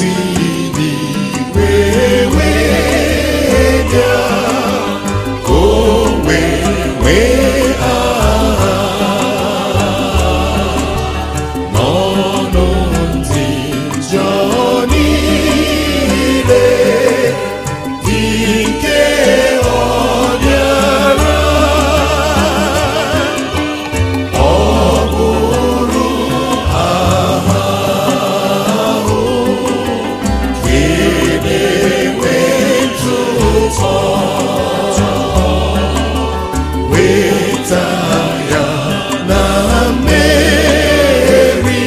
si n'igwe wee bịa ka o wee nwee aha n'ọnụ ndị njọ niile dị nke ọ bịara ọ bụrụ aha ahụ ga-enwe ntụtọ weta ya na mmeri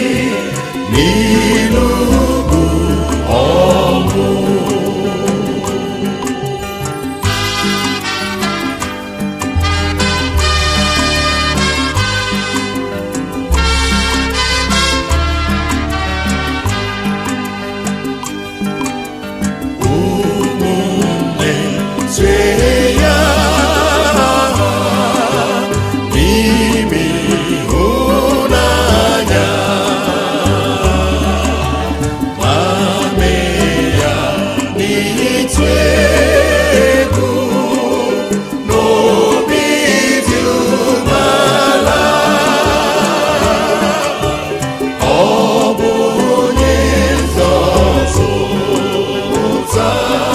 n'ilu bụ ọnwụ ụmụnne tue ya n'ime ịhụnanya ma mee ya n'ịtụ egwu n'obi dị umeala ọ bụ onye nzọpụta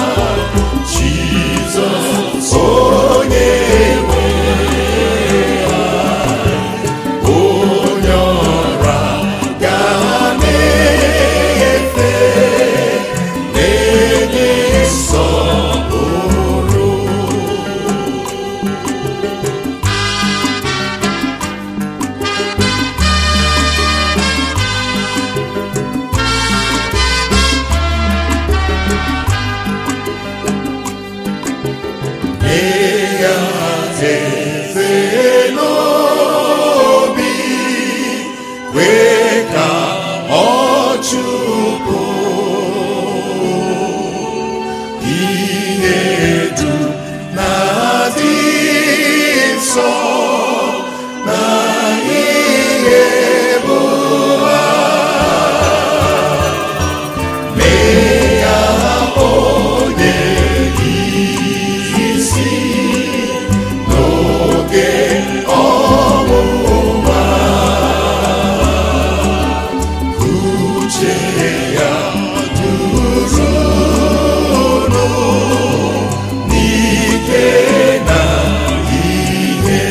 Jizọs onye nwe anyị, onye ọra ga na-efe na-enye nsọpụrụ ya eze n'obi kwee ka ọ chụpụ ihe dum na-adị nsọ na ihe bụ ha mee ya onye isi n'oge ọmụma uche ya durunu n'ike na ihe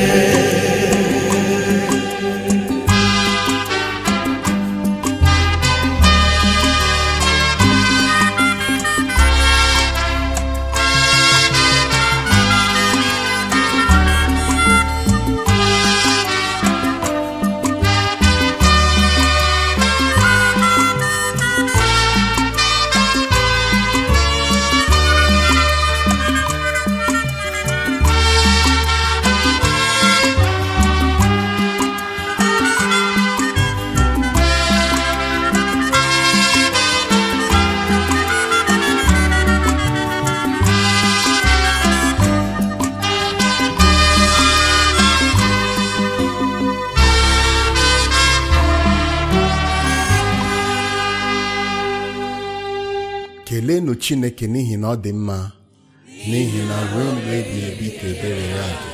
keleenụ chineke n'ihi na ọ dị mma n'ihi na ruo mgbe ebighị ebi ka ebere ya dị